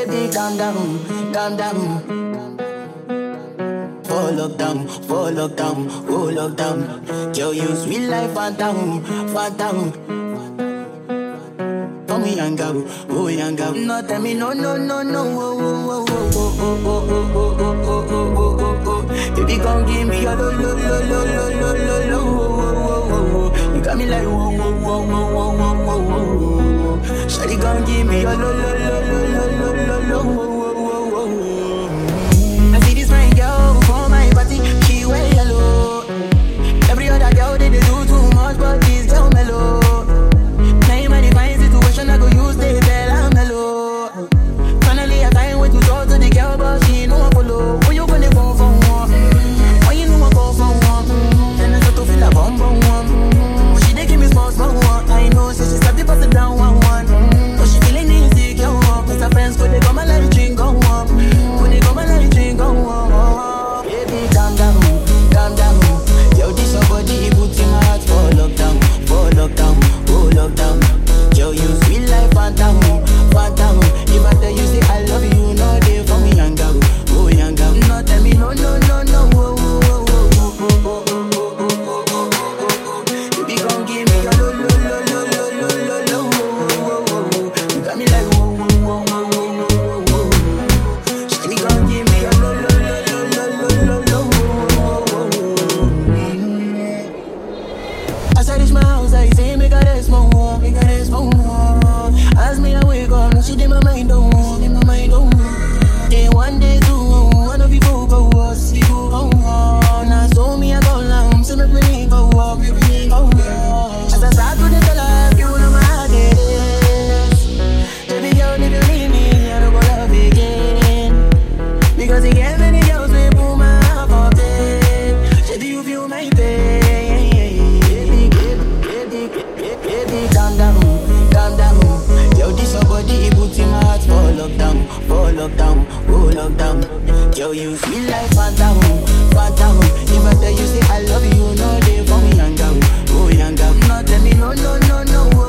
Baby, calm down, calm down. For lockdown, for lockdown, oh lockdown. Girl, you sweet life, phantom, phantom. For me, young girl, oh young girl. No, tell me no, no, no, no, oh, oh, oh, oh, oh, oh, oh, oh, oh, oh, oh, oh, oh, oh. Baby, come give me your lo, lo, lo, lo, lo, lo, lo, lo, oh, oh, oh, oh, oh. You got me like whoa, whoa, whoa, whoa, whoa, whoa, whoa, whoa. Shawty, come give me your lo, lo, lo, lo, lo, lo, lo, lo, oh, oh, oh, oh. I see this fine girl for my party, she wear yellow. Every other girl they, they do too much, but this girl mellow. Now in my divine situation, I go use the bell and mellow. Finally, I find way to talk to the girl, but she ain't no one follow. Who you gonna phone for one? Why you know I go for one? Then I start to feel a bum bum one. But she dey give me small small one. I know, so she start to pass it down one one. But she feeling insecure, cause her friends go they come and let me drink go up. Go they come and let me drink go up. Baby, calm down, calm down. Yo, this your body, put in my heart for lockdown, for lockdown, oh lockdown. Yo, you sweet life, phantom, phantom. If I tell you say I love you, no day for me, young girl, oh young girl. No tell me no, no, no, no, oh, oh, oh, oh, oh, oh, oh, oh, oh, oh, oh, oh, oh. Baby, come give me your lo, lo, lo, lo, lo, lo, lo, lo, oh, oh, oh, oh. You got me like whoa, whoa, whoa, whoa, whoa, whoa, whoa, whoa. Shawty, come give me your lo, lo, lo, lo, lo, lo, lo, lo, oh, oh, oh, oh. As I reach my house, I say, make a rest more, make a rest more. As me, I wake up, now she did my mind, oh, did my mind, oh. Day one, day two, one of you go go us, you go go on. Now so me, I go down, so make me go up, make me go up. As I start to the life, you know my heart it is. Baby girl, if you leave me, I don't go love again. Because you get many girls, we put my heart for bed. Shady, you feel my pain. Baby, baby, baby, baby, baby, calm down, calm down. Yo, this your body, it puts in my heart for lockdown, for lockdown, oh lockdown. Yo, you sweet life, phantom, phantom. If I tell you say I love you, no day for me, young girl, oh young girl. No, tell me no, no, no, no,